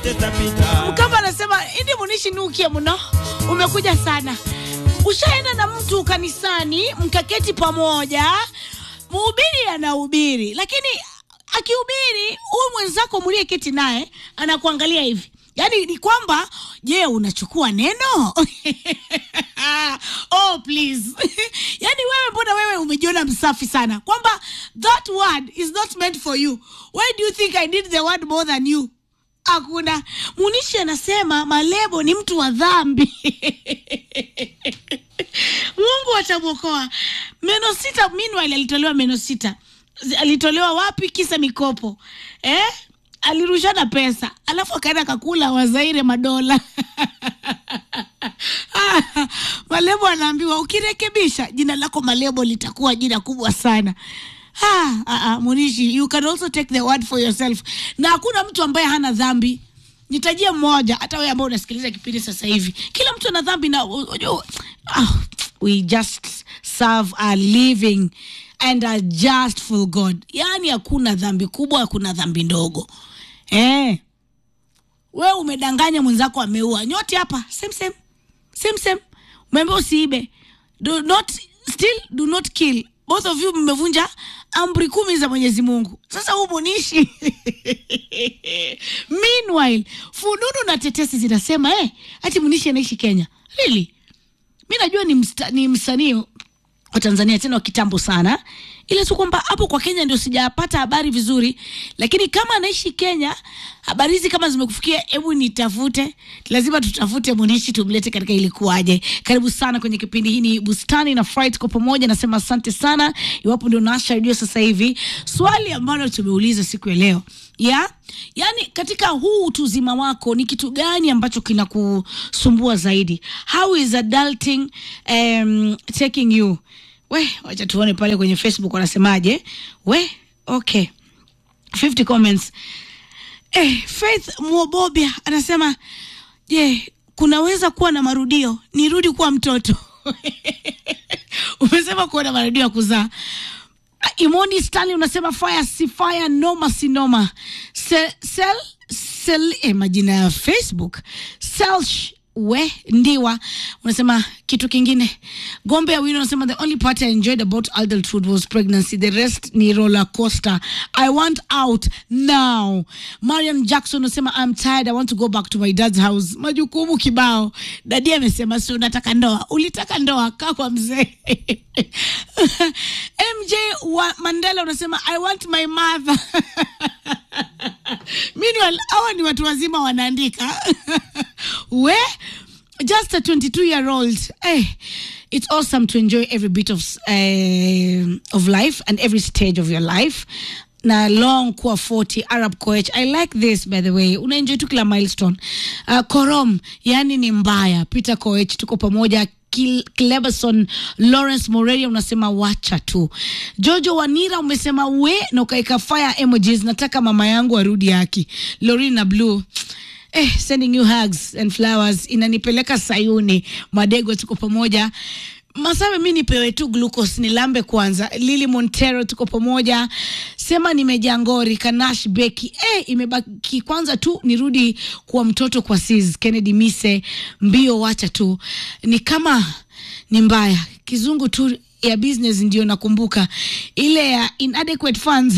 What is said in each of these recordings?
zote tapita. Mkamba anasema indi munishi nukie mno, umekuja sana. Ushaenda na mtu kanisani mkaketi pamoja, mhubiri anahubiri, lakini akihubiri huyu mwenzako mliyeketi naye anakuangalia hivi, yaani ni kwamba je, unachukua neno? oh please yaani wewe mbona wewe umejiona msafi sana kwamba that word is not meant for you why do you think i did the word more than you hakuna munishi anasema malebo ni mtu wa dhambi mungu atamwokoa meno sita meanwhile alitolewa meno sita Z- alitolewa wapi kisa mikopo eh? alirushana pesa alafu akaenda kakula wazaire madola Ah, malebo anaambiwa ukirekebisha jina lako malebo litakuwa jina kubwa sana ah, ah, ah, munishi you can also take the word for yourself na hakuna mtu ambaye hana dhambi nitajie mmoja hata wewe ambao unasikiliza kipindi sasa hivi kila mtu ana dhambi na unajua, ah, we just serve a living and a justful god yaani hakuna dhambi kubwa hakuna dhambi ndogo eh we umedanganya mwenzako ameua nyote hapa same same same same umeambia usiibe do not still do not kill both of you mmevunja amri kumi za mwenyezi mungu sasa huu munishi meanwhile fununu na tetesi zinasema eh, hati munishi anaishi kenya really mi najua ni, msta, ni msanii wa tanzania tena wa kitambo sana ile tu kwamba hapo kwa kenya ndio sijapata habari vizuri lakini kama anaishi kenya habari hizi kama zimekufikia hebu nitafute lazima tutafute munishi tumlete katika ilikuwaje karibu sana kwenye kipindi hii ni bustani na fright kwa pamoja nasema asante sana iwapo ndio nasha redio sasa hivi swali ambalo tumeuliza siku ya leo ya yaani katika huu utuzima wako ni kitu gani ambacho kinakusumbua zaidi how is adulting um, taking you we wacha tuone pale kwenye facebook wanasemaje we okay 50 comments eh, faith mwobobia anasema je kunaweza kuwa na marudio nirudi kuwa mtoto umesema kuwa na marudio ya kuzaa imoni stanley unasema fire si fire noma si noma sel, sel, sel eh, majina ya facebook selsh we ndiwa unasema kitu kingine gombe ya wino unasema the only part i enjoyed about adulthood was pregnancy the rest ni roller coaster i want out now mariam jackson unasema i'm tired i want to go back to my dad's house majukumu kibao dadi amesema si unataka ndoa ulitaka ndoa kaa kwa mzee mj wa mandela unasema i want my mother meanwhile hawa ni watu wazima wanaandika we just a 22 year old eh, it's awesome to enjoy every bit of, uh, of life and every stage of your life na long kuwa 40 arab coach i like this by the way unaenjoy tu kila milestone uh, korom yani ni mbaya peter coach tuko pamoja Kil- Cleberson Lawrence Morelia unasema wacha tu. Jojo Wanira umesema we na ukaeka fire emojis, nataka mama yangu arudi haki. Lorina Blue Eh, sending you hugs and flowers inanipeleka Sayuni. Madego tuko pamoja. Masawe, mi nipewe tu glucose nilambe kwanza. Lili Montero tuko pamoja. Sema nimejaa ngori. Kanash Beki eh, imebaki kwanza tu nirudi kuwa mtoto kwa sis. Kennedy Mise mbio, wacha tu, ni kama ni mbaya kizungu tu ya business ndio nakumbuka ile ya inadequate funds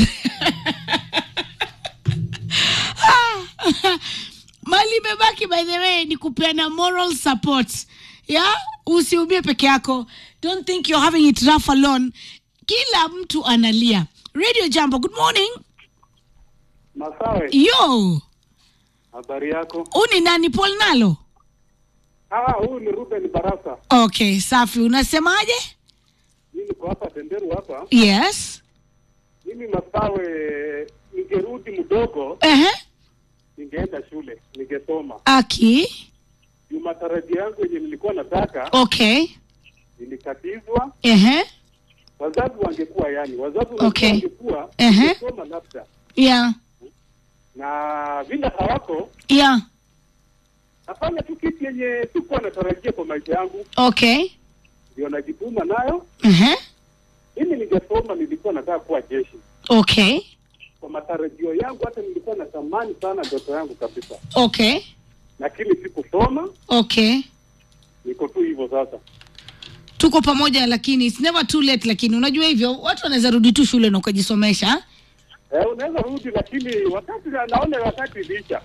mali imebaki by the way ni kupeana moral support ya usiumie peke yako don't think you're having it rough alone kila mtu analia radio jambo good morning Masawe, yo habari yako? huu ni nani paul nalo Ah, huyu ni Ruben Barasa. okay safi unasemaje Mimi niko hapa Tenderu hapa. yes Mimi Masawe, ningerudi mdogo, Ehe. ningeenda shule, ningesoma. aki Juu matarajio yangu yenye nilikuwa nataka okay nilikatizwa. Ehe. Wazazi wangekuwa yani, wazazi Okay. wangekuwa Ehe. ningesoma labda, yeah na vile hawako yeah nafanya tu kitu yenye sikuwa natarajia kwa maisha yangu, okay ndio najituma nayo. Ehe. Mimi ningesoma, nilikuwa nataka kuwa jeshi okay kwa matarajio yangu, hata nilikuwa natamani sana ndoto yangu kabisa, okay lakini sikusoma. okay Niko tu hivyo sasa. tuko pamoja lakini it's never too late lakini unajua hivyo watu wanaweza rudi tu shule na ukajisomesha Eh, unaweza rudi, lakini wakati naona wakati licha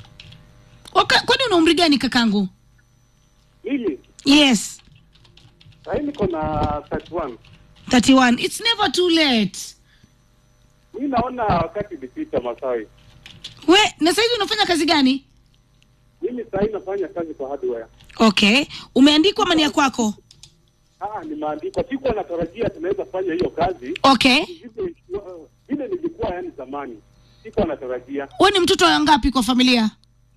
Waka, kwani una umri gani kakangu mimi yes sahii niko na 31 31 it's never too late mi naona wakati ilipita Masawi. we na saizi unafanya kazi gani Mimi sahii nafanya kazi kwa hardware. okay umeandikwa mani ya kwako Ah, nimeandikwa. Sikuwa natarajia tunaweza fanya hiyo kazi okay Vile- vile nilikuwa yani zamani, sikuwa natarajia. we ni mtoto wa ngapi kwa familia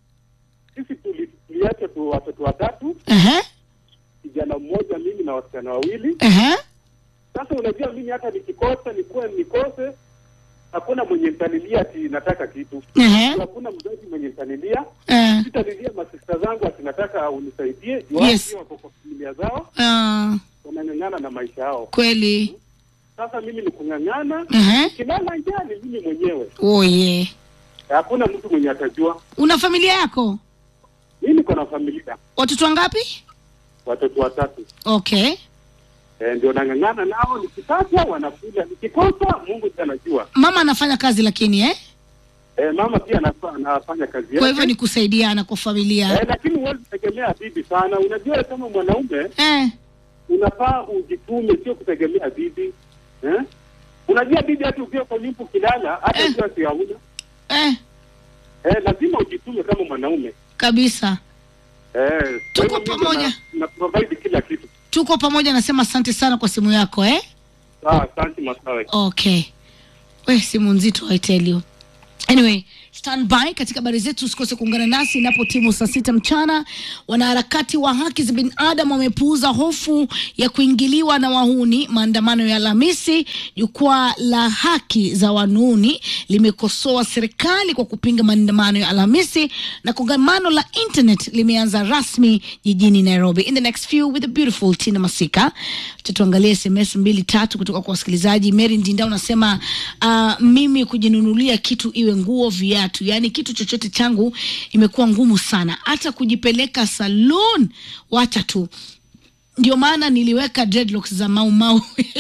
Sisi tuli- tuliacha tu watoto watatu, Ehe, kijana mmoja, mimi na wasichana wawili. ehe. Sasa unajua, mimi hata nikikosa nikuwe nikose, hakuna mwenye mtanilia ati nataka kitu, Ehe, hakuna mzazi mwenye mtanilia. eh, Sitalilia masista zangu ati nataka unisaidie, juu Yes. yes. wako kwa familia zao, ah, wanang'ang'ana na maisha yao. kweli Sasa mimi ni kung'ang'ana, Ehe. kilala njaa ni mimi mwenyewe, oh, yeah. hakuna mtu mwenye atajua. una familia yako Mimi niko na familia, watoto wangapi watoto watatu. okay Eh, ndio nang'ang'ana nao, nikipata wanakula, nikikosa Mungu ndiye anajua. mama anafanya kazi lakini eh? Eh, mama pia anafa- anafanya kazi kwa hivyo yake ni kusaidiana kwa familia eh, lakini huwezi tegemea bibi sana. Unajua, kama mwanaume eh. unafaa ujitume, sio kutegemea bibi eh? Unajua bibi, hata ukiwa kwa nyumba ukilala, hata Eh. ukiwa si hauna Eh, eh, lazima ujitume kama mwanaume kabisa eh. Tuko kwa hivyo mimi pamoja. na, na provide kila kitu. tuko pamoja nasema asante sana kwa simu yako eh? Sawa, asante Masawe. okay we simu nzito I tell you anyway stand by katika habari zetu usikose kuungana nasi inapo timu saa sita mchana wanaharakati wa haki za binadamu wamepuuza hofu ya kuingiliwa na wahuni maandamano ya alhamisi jukwaa la haki za wanuni limekosoa serikali kwa kupinga maandamano ya alhamisi na kongamano la internet limeanza rasmi jijini nairobi in the next few with the beautiful tina masika tutuangalie sms mbili tatu kutoka kwa wasikilizaji mary ndinda unasema uh, mimi kujinunulia kitu iwe nguo viatu yaani kitu chochote changu imekuwa ngumu sana hata kujipeleka saloon wacha tu ndio maana niliweka dreadlocks za mau mau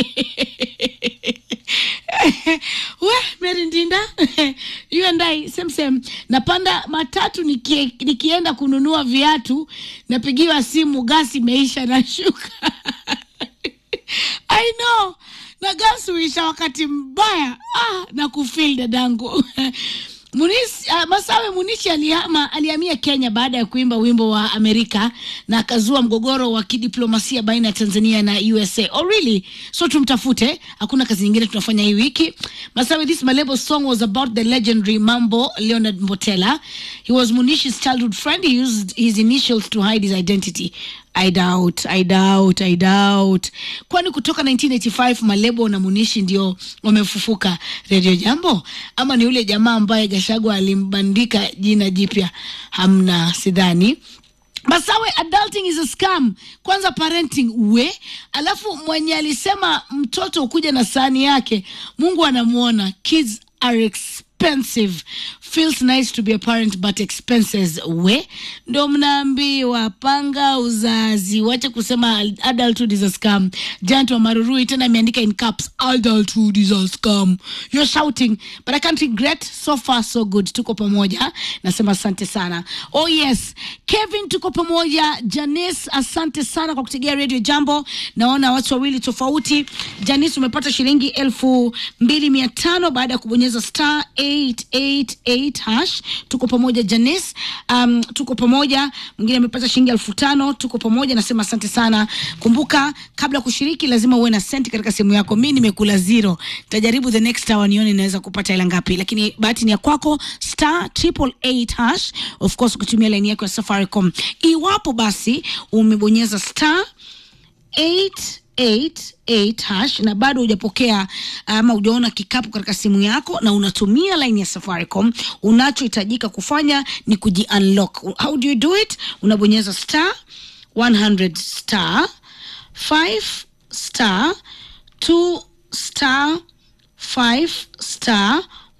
we Mary Ndinda you and I same same napanda matatu nikie, nikienda kununua viatu napigiwa simu gasi imeisha na shuka I know na gasi huisha wakati mbaya ah, na kufil dadangu Munisi, uh, Masawe Munishi alihama alihamia Kenya baada ya kuimba wimbo wa Amerika na akazua mgogoro wa kidiplomasia baina ya Tanzania na USA. Oh really? So tumtafute, hakuna kazi nyingine tunafanya hii wiki. Masawe, this Malebo song was about the legendary Mambo Leonard Mbotela. He was Munishi's childhood friend. He used his initials to hide his identity. I doubt, I doubt, I doubt. Kwani kutoka 1985 Malebo na Munishi ndio wamefufuka Radio Jambo, ama ni yule jamaa ambaye Gashagwa alimbandika jina jipya? Hamna, sidhani. Masawe, adulting is a scam. Kwanza parenting we, alafu mwenye alisema mtoto ukuja na sahani yake, Mungu anamwona. Kids are expensive. Feels nice to be a parent but expenses we, ndo mnaambiwa panga uzazi, wache kusema adulthood is a scam. Jant wa Marurui tena ameandika in caps, adulthood is a scam. You're shouting but I can't regret. So far so good, tuko pamoja, nasema asante sana. Oh yes, Kevin, tuko pamoja. Janice, asante sana kwa kutegea radio Jambo. Naona watu wawili tofauti. Janice, umepata shilingi elfu mbili mia tano baada ya kubonyeza star 888 hash. Tuko pamoja Janice. Um, tuko pamoja. Mwingine amepata shilingi elfu tano. Tuko pamoja, nasema asante sana. Kumbuka, kabla ya kushiriki lazima uwe na senti katika simu yako. Mi nimekula zero, tajaribu the next hour nione naweza kupata hela ngapi, lakini bahati ni ya kwako. Star triple eight hash, of course ukitumia laini yako ya Safaricom. Iwapo basi umebonyeza star 888 hash na bado hujapokea ama hujaona kikapu katika simu yako na unatumia line ya Safaricom, unachohitajika kufanya ni kuji unlock. How do you do it? Unabonyeza star 100 star 5 star 2 star 5 star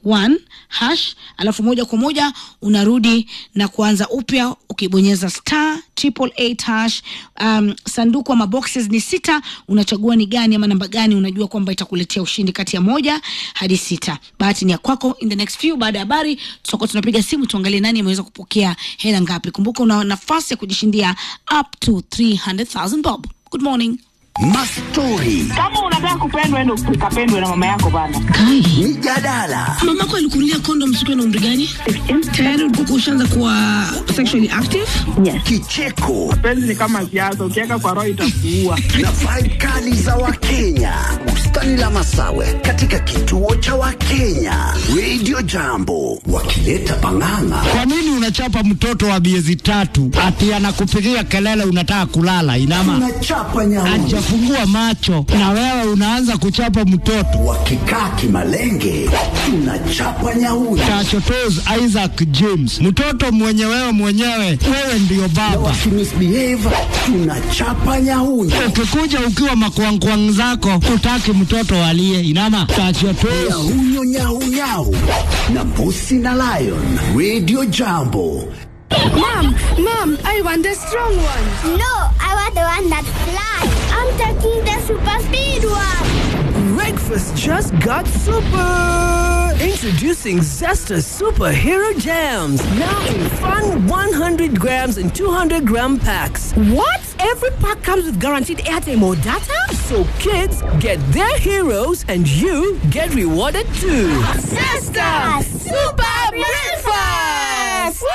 one hash alafu moja kwa moja unarudi na kuanza upya ukibonyeza star triple eight hash um, sanduku ama boxes ni sita unachagua ni gani ama namba gani unajua kwamba itakuletea ushindi kati ya moja hadi sita bahati ni ya kwako in the next few baada ya habari tutakuwa tunapiga simu tuangalie nani ameweza kupokea hela ngapi kumbuka una nafasi ya kujishindia up to 300000 bob good morning Mastori, kama unataka kupendwa endo ukapendwe na mama yako bana kai mijadala, mamako alikunulia kondom siku na umri gani tayari ulikuwa ushaanza kuwa sexually active kicheko penzi ni kama siasa ukiweka kwa roho itakuua na vibe kali za Wakenya. Bustani la Masawe katika kituo cha Wakenya. Radio Jambo wakileta pang'ang'a. Kwa nini unachapa mtoto wa miezi tatu ati anakupigia kelele unataka kulala? Inama Tunachapa nyauni ajafungua macho na wewe unaanza kuchapa mtoto. wakikaa kimalenge, tunachapa nyauni Tachotos Isaac James, mtoto mwenye wewe mwenyewe, wewe ndiyo baba. wakimisbehave, tunachapa nyauni Ukikuja ukiwa makwangkwang zako, utaki mtoto alie. Inama tachotos nyahunyo nyaunyau na mbusi na lion. Radio Jambo Mom, mom, I want the strong one. No, I want the one that flies. I'm taking the super speed one. Breakfast just got super! Introducing Zesta Superhero Jams. Now in fun 100 grams and 200 gram packs. What? Every pack comes with guaranteed airtime or data? So kids get their heroes and you get rewarded too. Sister, super breakfast.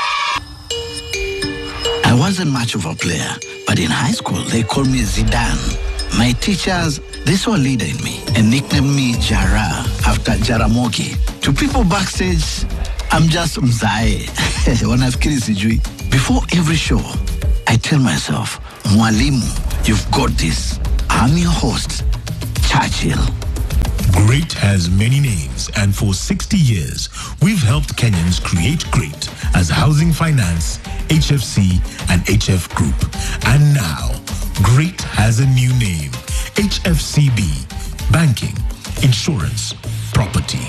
I wasn't much of a player, but in high school they called me Zidane. My teachers, they saw a leader in me and nicknamed me Jara after Jaramogi. To people backstage, I'm just Mzae. Wanafikiri sijui. Before every show, I tell myself, Mwalimu, you've got this. I'm your host, Churchill. Great has many names, and for 60 years, we've helped Kenyans create great as Housing Finance, HFC, and HF Group. And now, great has a new name HFCB Banking, Insurance, Property.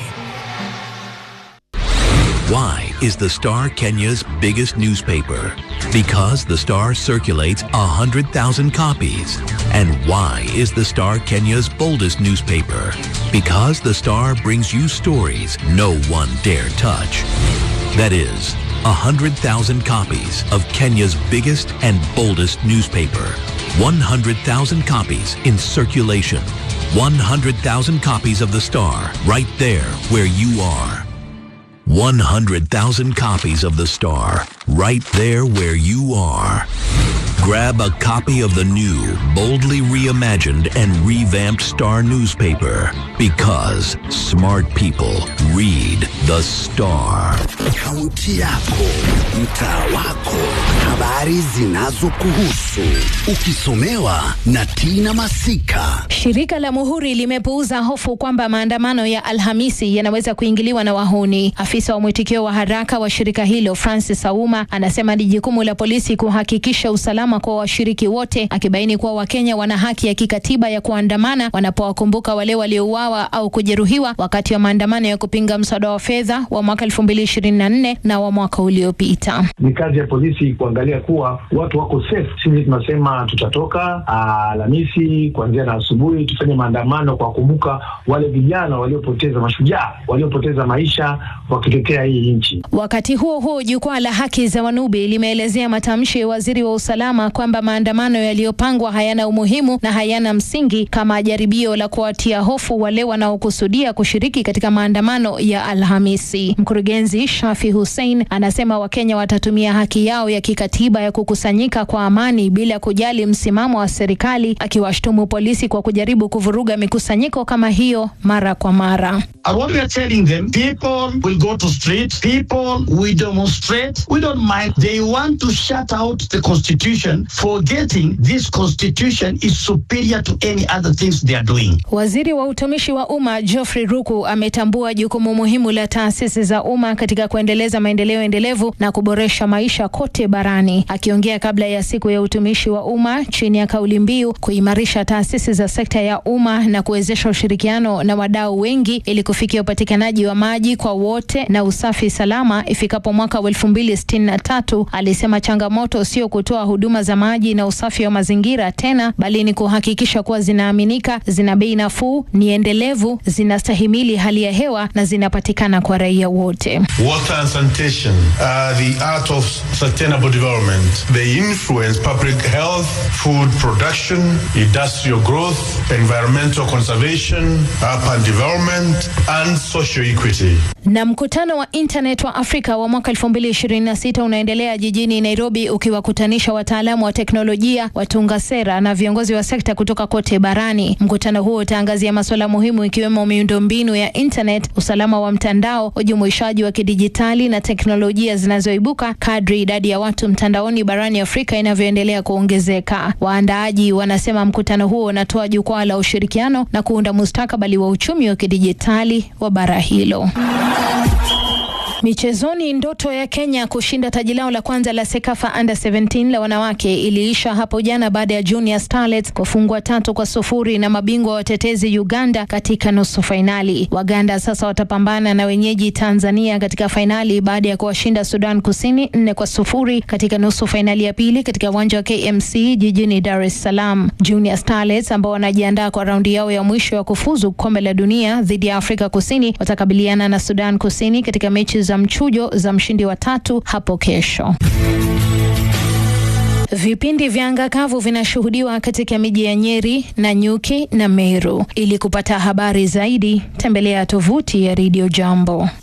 Why is the Star Kenya's biggest newspaper? Because the Star circulates 100,000 copies. And why is the Star Kenya's boldest newspaper? Because the Star brings you stories no one dare touch. That is, 100,000 copies of Kenya's biggest and boldest newspaper. 100,000 copies in circulation. 100,000 copies of the Star right there where you are. 100,000 copies of The Star, right there where you are. Grab a copy of the new, boldly reimagined and revamped Star newspaper because smart people read The Star. kaunti yako, mtaa wako, habari zinazokuhusu, ukisomewa na Tina Masika. Shirika la Muhuri limepuuza hofu kwamba maandamano ya Alhamisi yanaweza kuingiliwa na wahuni. Afisa wa mwitikio wa haraka wa shirika hilo Francis Auma anasema ni jukumu la polisi kuhakikisha usalama kwa washiriki wote, akibaini kuwa Wakenya wana haki ya kikatiba ya kuandamana wanapowakumbuka wale waliouawa au kujeruhiwa wakati wa maandamano ya kupinga mswada wa fedha wa mwaka 2024 na wa mwaka uliopita. ni kazi ya polisi kuangalia kuwa watu wako safe. Sisi tunasema tutatoka ah, Alhamisi kuanzia na asubuhi tufanye maandamano kwa kumbuka wale vijana waliopoteza, mashujaa waliopoteza maisha wakitetea hii nchi. Wakati huo huo, jukwaa la haki za Wanubi limeelezea matamshi ya waziri wa usalama kwamba maandamano yaliyopangwa hayana umuhimu na hayana msingi kama jaribio la kuwatia hofu wale wanaokusudia kushiriki katika maandamano ya Alhamisi. Mkurugenzi Shafi Hussein anasema Wakenya watatumia haki yao ya kikatiba ya kukusanyika kwa amani bila kujali msimamo wa serikali, akiwashtumu polisi kwa kujaribu kuvuruga mikusanyiko kama hiyo mara kwa mara. And what we are telling them, people will go to street, people will demonstrate. We don't mind. They want to shut out the constitution. constitution, forgetting this constitution is superior to any other things they are doing. Waziri wa utumishi wa umma Geoffrey Ruku ametambua jukumu muhimu la taasisi za umma katika kuendeleza maendeleo endelevu na kuboresha maisha kote barani. Akiongea kabla ya siku ya utumishi wa umma chini ya kauli mbiu kuimarisha taasisi za sekta ya umma na kuwezesha ushirikiano na wadau wengi ili kufikia upatikanaji wa maji kwa wote na usafi salama ifikapo mwaka wa elfu mbili sitini na tatu, alisema changamoto sio kutoa huduma za maji na usafi wa mazingira tena, bali ni kuhakikisha kuwa zinaaminika, zina bei nafuu, ni endelevu, zinastahimili hali ya hewa na zinapatikana kwa raia wote. Water and sanitation are the art of sustainable development. They influence public health, food production, industrial growth, environmental conservation, urban development, and social equity. Na mkutano wa internet wa Afrika wa mwaka 2026 unaendelea jijini Nairobi ukiwakutanisha wataalamu wa teknolojia, watunga sera na viongozi wa sekta kutoka kote barani. Mkutano huo utaangazia masuala muhimu ikiwemo miundombinu ya internet, usalama wa mtandao, ujumuishaji wa kidijitali na teknolojia zinazoibuka kadri idadi ya watu mtandaoni barani Afrika inavyoendelea kuongezeka. Waandaaji wanasema mkutano huo unatoa jukwaa la ushirikiano na kuunda mustakabali wa uchumi wa kidijitali wa bara hilo. Michezoni, ndoto ya Kenya kushinda taji lao la kwanza la Sekafa Under 17 la wanawake iliisha hapo jana baada ya Junior Starlets kufungwa tatu kwa sufuri na mabingwa watetezi Uganda katika nusu fainali. Waganda sasa watapambana na wenyeji Tanzania katika fainali baada ya kuwashinda Sudan Kusini nne kwa sufuri katika nusu fainali ya pili katika uwanja wa KMC jijini Dar es Salaam. Junior Starlets ambao wanajiandaa kwa raundi yao ya mwisho ya kufuzu kombe la dunia dhidi ya Afrika Kusini watakabiliana na Sudan Kusini katika mechi za mchujo za mshindi wa tatu hapo kesho. Vipindi vya anga kavu vinashuhudiwa katika miji ya Nyeri, Nanyuki na Meru. Ili kupata habari zaidi, tembelea tovuti ya Radio Jambo.